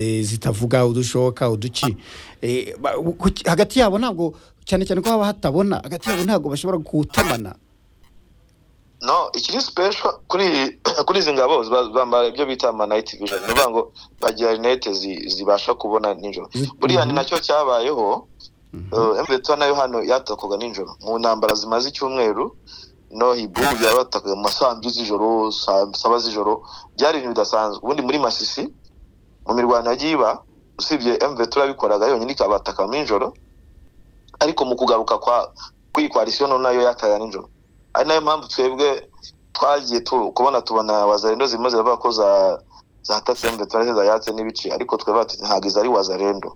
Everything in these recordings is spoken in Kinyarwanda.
eh, zitavuga udushoka uduki Eh, ba- ku- hagati yabo ntabwo cyane cyane ko haba hatabona hagati yabo ntabwo bashobora gutemana no ikiri special kuri kuri izi ngabo ba- bambara ibyo bita ama night vision ni ukuvuga ngo bagira rinete zi- zibasha kubona nijoro buriya ni nacyo cyabayeho eh, mbeto nayo hano yatakoga nijoro mu ntambara zimaze icyumweru no hibubu yabatakaga mu masaha ndwi z'ijoro saa saba z'ijoro byari ibintu bidasanzwe ubundi muri masisi mu mirwano yagiye iba usibye mveto yabikoraga yonyine ikabataka mu ijoro ariko mu kugaruka kwa kw'iyi koalisiyo no nayo yataga nijoro ari nayo mpamvu twebwe twagiye tu- kubona tubona wazarendo zirimo ziravuga ko za zatatse mbe twarese zayatse n'ibice ariko twebwe tuti ntabwo izo ari wazarendo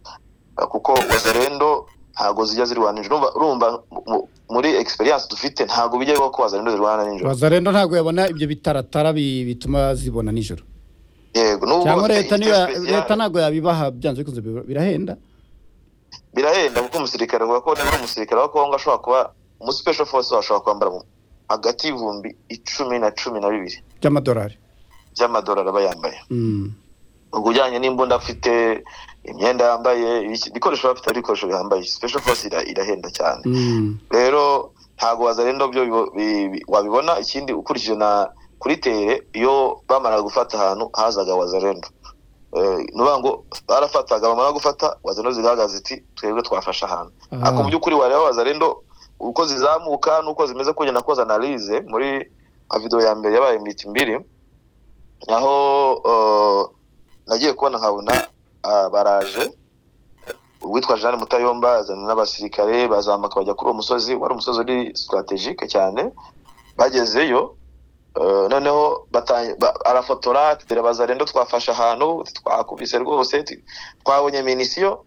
Uh, kuko wazarendo ntabwo zijya zirwana nijoro Urumva- urumva mu- muri experience dufite ntabwo bijya bibaho ko wazarendo zirwana nijoro wazarendo ntabwo yabona ibyo bitaratara bi- bituma zibona nijoro yego nubwo cyangwa leta niyo ya- Experience- leta ntabwo yabibaha byanze bikunze bi- birahenda birahenda kuko umusirikare avuga ko niba umusirikare wa kongo ashobora kuba umu special force ashobora kwambara mu- hagati y'ibihumbi icumi na cumi na bibiri by'amadolari by'amadolari aba yambaye Mm. ubwo ujyanye n'imbunda afite imyenda yambaye ibiki- ibikoresho bafite ari ibikoresho bihambaye special force ira- irahenda cyane Mm. rero ntabwo wazarenda byo bibo- bi- bi- wabibona ikindi ukurikije na kuri tere iyo bamaraga gufata ahantu hazaga wazarenda ni ukuvuga ngo barafataga bamara gufata wazarenda zigaragaza iti twebwe twafashe ahantu Ah. ariko mu by'ukuri wareba wazarendo uko zizamuka n'uko zimeze kugenda koza analize muri video ya mbere yabaye miti mbiri naho eh, nagiye kubona nkabona ah, baraje uwitwa jeanne mutayomba azana n'abasirikare bazamuka bajya kuri uwo musozi wari umusozi uri strategike cyane bagezeyo eh, noneho batang- ba- arafotora ati, dore bazarendo twafashe ahantu twakubise rwose ti- twabonye minisiyo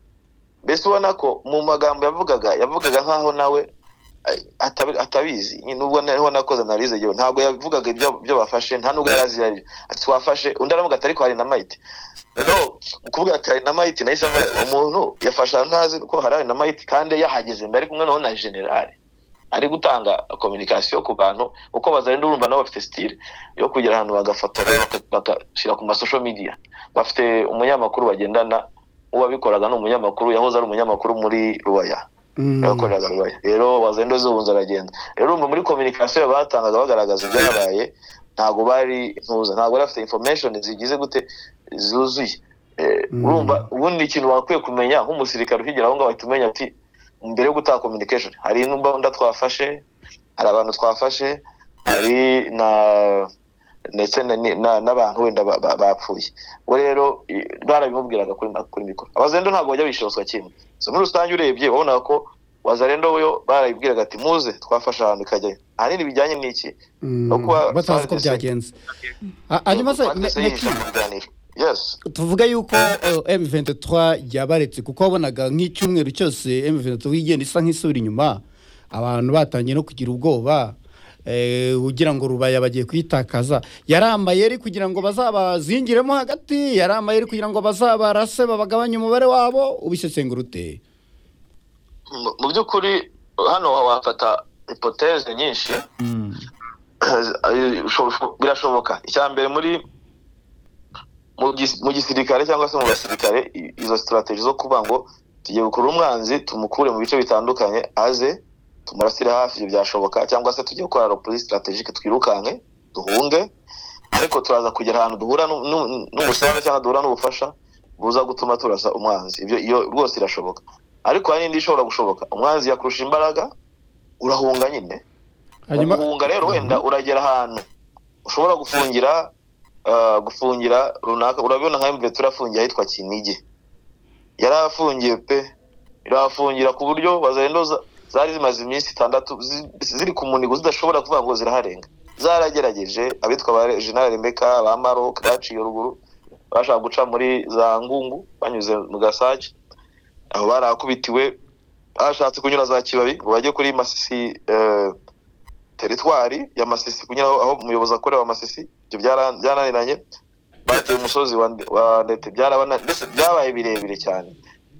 mbese ubona ko mu magambo yavugaga yavugaga nk'aho nawe eh, atabi- atabizi nyine nubwo naho nakoze analize yewe ntabwo yavugaga ibyo ibyo bafashe nta nubwo yari azi ibyo ari byo. ati twafashe undi aravuga ati ariko hari na mayiti no kuvuga ati hari na mayiti nahise mvuga, umuntu yafashe ntazi ko hari hari na mayiti kandi yahageze mbere ari kumwe noneho na generali ari gutanga kominikasiyo ku bantu uko bazarenda urumva nabo bafite sitire yo kugera ahantu bagafotora baka- bagashyira ku masosho midiya bafite umunyamakuru bagendana uwabikoraga ni umunyamakuru yahoze ari umunyamakuru muri ruwaya Mm. yakoreraga rubaye rero wazendo z'ubunzi aragenda rero urumva muri kominikasiyo batangaga bagaragaza ibyabaye ntabwo bari ntuza ntabwo bari bafite information zigize gute zuzuye Eh, Mm. urumva ubundi ikintu wakwiye kumenya nk'umusirikare ukigera aho ngaho ahita umenya ati mbere yo gutaha communication hari imbunda twafashe hari abantu twafashe hari na ndetse na- na- n'abantu wenda ba- ba- bapfuye ubwo rero i- barabimubwiraga kuri kuri mikoro abazendo ntabwo bajya bishonswa kimwe so muri rusange urebye wabonaga ko wazarendo yo barayibwiraga ati muze twafashe ahantu ikajyayo ahanini bijyanye n'iki Mm. no kuba- batazi ko byagenze Ah, hanyuma se Twanditse ne- yihisha neki- mu biganiro. yes tuvuge yuko eh, M23 yabaretse kuko wabonaga nk'icyumweru cyose M23 igenda isa nk'isubira inyuma abantu batangiye no kugira ubwoba eh, ugira ngo rubaya bagiye kuyitakaza yari amayeri kugira ngo bazabazingiremo hagati yari amayeri kugira ngo bazabarase babagabanye umubare wabo ubisesengura ute Mu- mu by'ukuri hano wafata hipoteze nyinshi Bisho- birashoboka icya mbere muri mu gis- mu gisirikare cyangwa se mu basirikare i- izo sitarateji zo kuvuga ngo tugiye gukura umwanzi tumukure mu bice bitandukanye aze tumurasire hafi ibyo byashoboka cyangwa se tujye gukora ropuri sitarategike twirukanke duhunge ariko turaza kugera ahantu duhura nu- nu- n'umusenyi cyangwa duhura n'ubufasha buza gutuma turasa umwanzi ibyo iyo rwose irashoboka ariko hari n'indi ishobora gushoboka umwanzi yakurusha imbaraga urahunga nyine hanyuma guhunga rero wenda uragera ahantu ushobora gufungira uh, gufungira runaka urabibona nka mve turafungiye ahitwa kinigi yarafungiye pe irahafungira ku buryo bazarendo za- zari zimaze iminsi itandatu zi- ziri ku munigo zidashobora kuvuga ngo ziraharenga zaragerageje abitwa ba general rebeka ba maroc baciye ruguru bashaka guca muri za ngungu banyuze mu gasake aho barakubitiwe bashatse kunyura za kibabi ngo bajye kuri masisi eh, teritwari ya masisi kunyura aho aho umuyobozi akorera wa masisi ibyo byara- byarananiranye bateye umusozi wa Nde- wa ndete byarabana mbese byabaye birebire cyane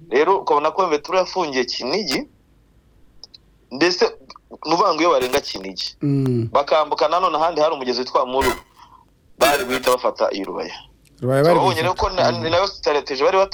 rero ukabona ko mvetura yafungiye kinigi ndetse ni ukuvuga ngo iyo barenga kinigi Mm. bakambuka nanone ahandi hari umugezi witwa muru bari guhita bafata iyirubaya rubaye bari babonye rero ko na- ni nayo strategy bari bata